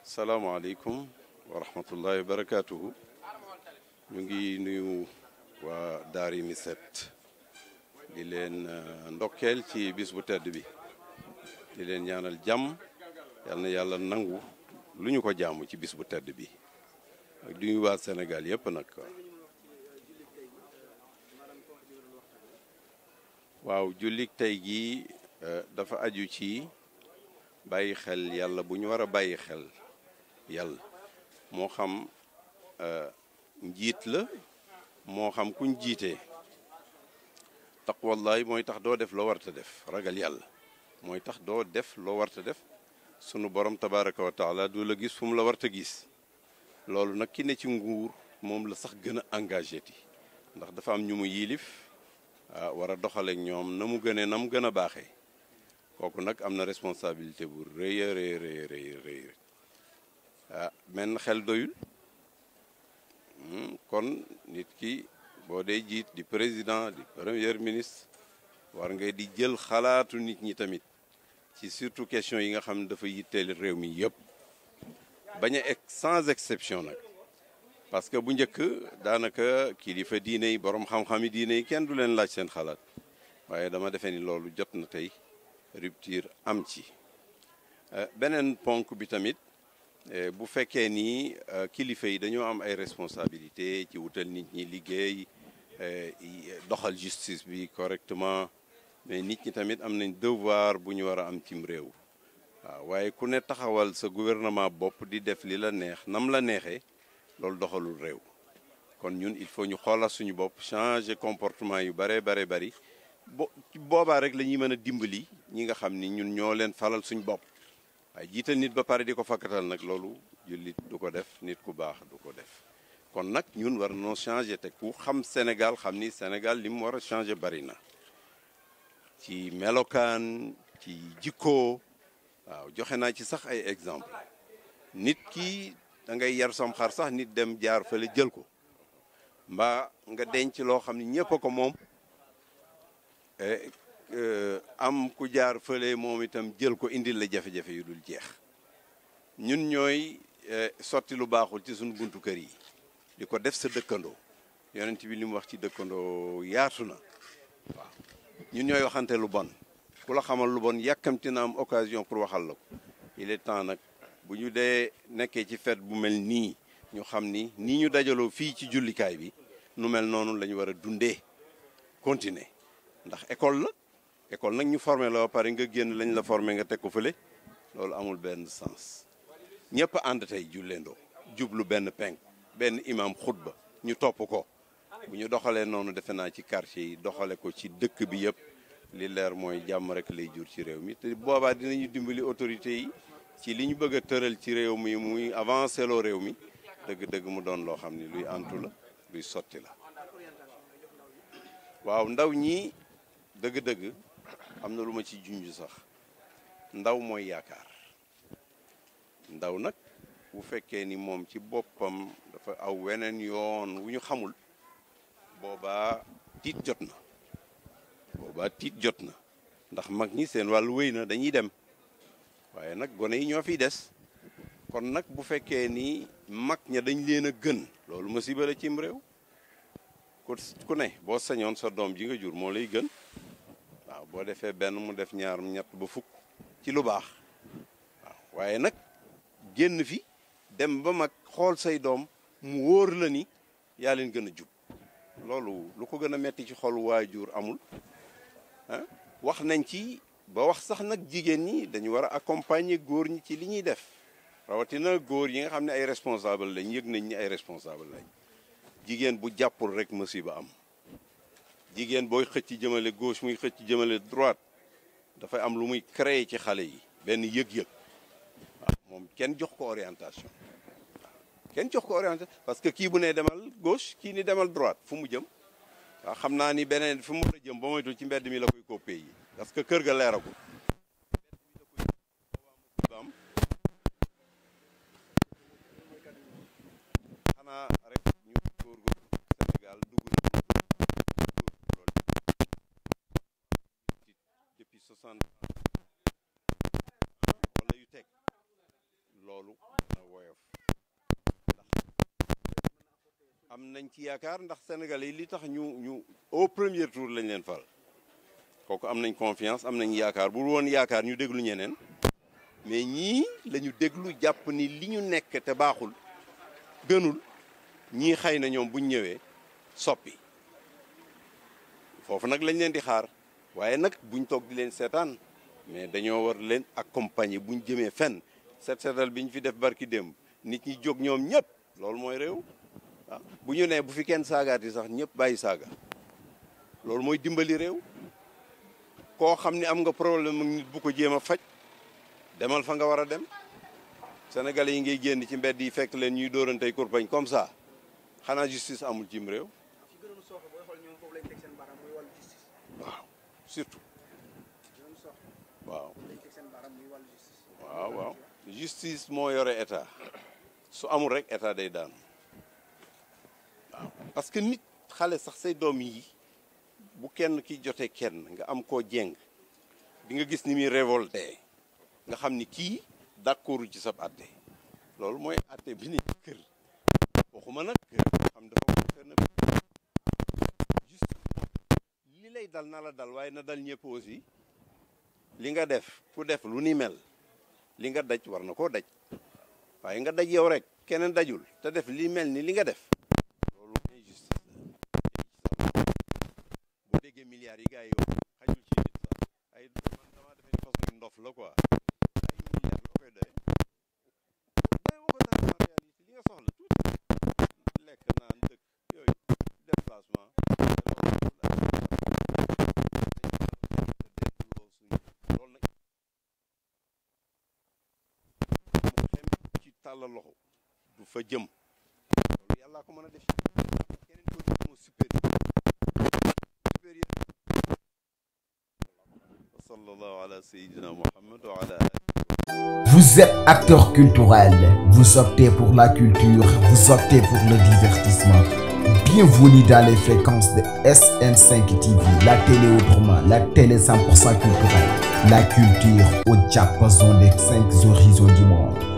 salaamaaleykum wa rahmatullahi wa barakaatuhu ñu ngi nuyu waa Daara Miset di leen ndokkeel ci bis bu tedd bi di leen ñaanal jàmm yal na yàlla nangu lu ñu ko jaamu ci bis bu tedd bi ak di nuyu waa Sénégal yépp nag waaw jullik tey gi dafa aju ci bàyyi xel yàlla bu ñu war a bàyyi xel yàlla moo xam njiit la moo xam kuñ jiitee taqwallahi mooy tax doo def loo warta def ragal yàlla mooy tax doo def loo warta def sunu borom tabaraka wa taala du la gis fu mu la warta gis loolu nag ki ne ci nguur moom la sax gën a engagé ti ndax dafa am ñu mu yiilif ah war a doxaleek ñoom na mu gënee na mu gën a baaxee kooku nag am na responsabilité bu rëy a rëy rëy rëy rëy ah menn xel doyul kon nit ki boo dee jiit di président di premier ministre war ngay di jël xalaatu nit ñi tamit ci surtout question yi nga xam ne dafa yitteel réew mi yëpp bañ a sans exception nag parce que bu njëkk daanaka kilifa diine yi borom xam-xam yi diine yi kenn du leen laaj seen xalaat waaye dama defee ni loolu jot na tey rupture am ci beneen ponk bi tamit bu fekkee ni kilifa yi dañoo am ay responsabilité ci wutal nit ñi liggéey doxal justice bi correctement mais nit ñi tamit am nañ devoir bu ñu war a am cim réew waaw waaye ku ne taxawal sa gouvernement bopp di def li la neex nam la neexee loolu doxalul réew kon ñun il faut ñu xoolal suñu bopp changer comportement yu bare bare bari bo boobaa rek la ñuy mën a dimbali ñi nga xam ni ñun ñoo leen falal suñu bopp waaye jiital nit ba pare di ko fakkatal nag loolu jullit du ko def nit ku baax du ko def kon nag ñun war noo changer te ku xam Sénégal xam ni Sénégal li mu war a changer bari na ci melokaan ci jikko waaw joxe naa ci sax ay exemple nit ki da ngay yar sam xar sax nit dem jaar fële jël ko mbaa nga denc loo xam ni ñëpp a ko moom am ku jaar fële moom itam jël ko indil la jafe-jafe yu dul jeex ñun ñooy sotti lu baaxul ci suñu buntu kër yi di ko def sa dëkkandoo yonent bi li mu wax ci dëkkandoo yaatu na waaw ñun ñooy waxante lu bon ku la xamal lu bon yàkkamti na am occasion pour waxal la ko il est temps nag bu ñu dee nekkee ci fête bu mel nii ñu xam ni nii ñu dajaloo fii ci jullikaay bi nu mel noonu la ñu war a dundee continuer ndax école la école nag ñu formé la ba pare nga génn lañ la formé nga teg ko fële loolu amul benn sens ñëpp ànd tey julleendoo jublu benn penk benn imam xutba ñu topp ko bu ñu doxalee noonu defe naa ci quartier yi doxale ko ci dëkk bi yëpp li leer mooy jàmm rek lay jur ci réew mi te boobaa dinañu dimbali autorités yi ci li ñu bëgg a tëral ci réew mi muy avancé loo réew mi dëgg-dëgg mu doon loo xam ni luy antu la luy sotti la waaw ndaw ñi dëgg-dëgg am na lu ma ci junj sax ndaw mooy yaakaar ndaw nag bu fekkee ni moom ci boppam dafa aw weneen yoon wu ñu xamul boobaa tiit jot na boobaa tiit jot na ndax mag ñi seen wàllu wéy na dañuy dem waaye nag gone yi ñoo fiy des kon nag bu fekkee ni mag ña dañ leen a gën loolu musiba la cim réew ku ku ne boo sañoon sa doom ji nga jur moo lay gën waaw boo defee benn mu def ñaar ñett ba fukk ci lu baax waaw waaye nag génn fi dem ba mag xool say doom mu wóor la ni yaa leen gën a jub loolu lu ko gën a metti ci xolu waajur amul ah wax nañ ci ba wax sax nag jigéen ñi dañu war a accompagner góor ñi ci li ñuy def rawatina góor yi nga xam ne ay responsable lañ yëg nañ ni ay responsable lañ jigéen bu jàppul rek musiba am jigéen booy xëcc jëmale gauche muy xëcc jëmale droite dafay am lu muy créer ci xale yi benn yëg-yëg waaw moom kenn jox ko orientation waaw kenn jox ko orientation parce que kii bu ne demal gauche kii ni demal droite fu mu jëm waaw xam naa ni beneen fu mu war a jëm ba moytul ci mbedd mi la koy coppee yi parce que kër ga leeragul xanaa rek ñu góorgóorlu Sénégal dugg na loolu depuis soixante wala yu teg loolu am nañ ci yaakaar ndax Sénégalais yi li tax ñu ñu au premier tour lañ leen fal kooku am nañ confiance am nañ yaakaar bu woon yaakaar ñu déglu ñeneen mais ñii la ñu déglu jàpp ni li ñu nekk te baaxul gënul ñii xëy na ñoom buñ ñëwee soppi foofu nag lañ leen di xaar waaye nag buñ toog di leen seetaan mais dañoo war leen accompagner buñ jëmee fenn set seetal bi ñu fi def barki démb nit ñi jóg ñoom ñëpp loolu mooy réew ah bu ñu nee bu fi kenn saagaati sax ñëpp bàyyi saaga loolu mooy dimbali réew koo xam ni am nga problème ak nit bu ko jéem a faj demal fa nga war a dem sénégalais yi ngay génn ci mbedd yi fekk leen ñuy dóorantey kurpañ comme ça xanaa justice amul cim réew waaw surtout waaw waaw waaw justice moo yore état su amul rek état day daanu waaw parce que nit xale sax say doom yi bu kenn ki jotee kenn nga am koo jeng di nga gis ni muy révolté nga xam ni kii d'accord ci sab atte loolu mooy atte bi ni kër waxuma nag kër xam dafa kër na juste li lay dal na la dal waaye na dal ñëpp aussi li nga def ku def lu ni mel li nga daj war na koo daj waaye nga daj yow rek keneen dajul te def li mel ni li nga def loolu injustice la boo déggee milliards yi gars yi wax xajul ci nit sax ay man dama defee ni façon ndof la quoi ay milliards loo koy doy doy woo ko dara en réalité li nga soxla tuuti lekk naan dëkk yooyu déplacement loolu nag mu xem ci tàllal loxo du fa jëm loolu yàllaa ko mën a def keneen ko def moo supérieur supérieur wa sallallahu ala sayyidina muhammad wa ala Vous êtes acteur culturel, vous optez pour la culture, vous optez pour le divertissement. Bienvenue dans les fréquences de SN5 TV, la télé autrement, la télé 100% culturelle, la culture au diapason des cinq horizons du monde.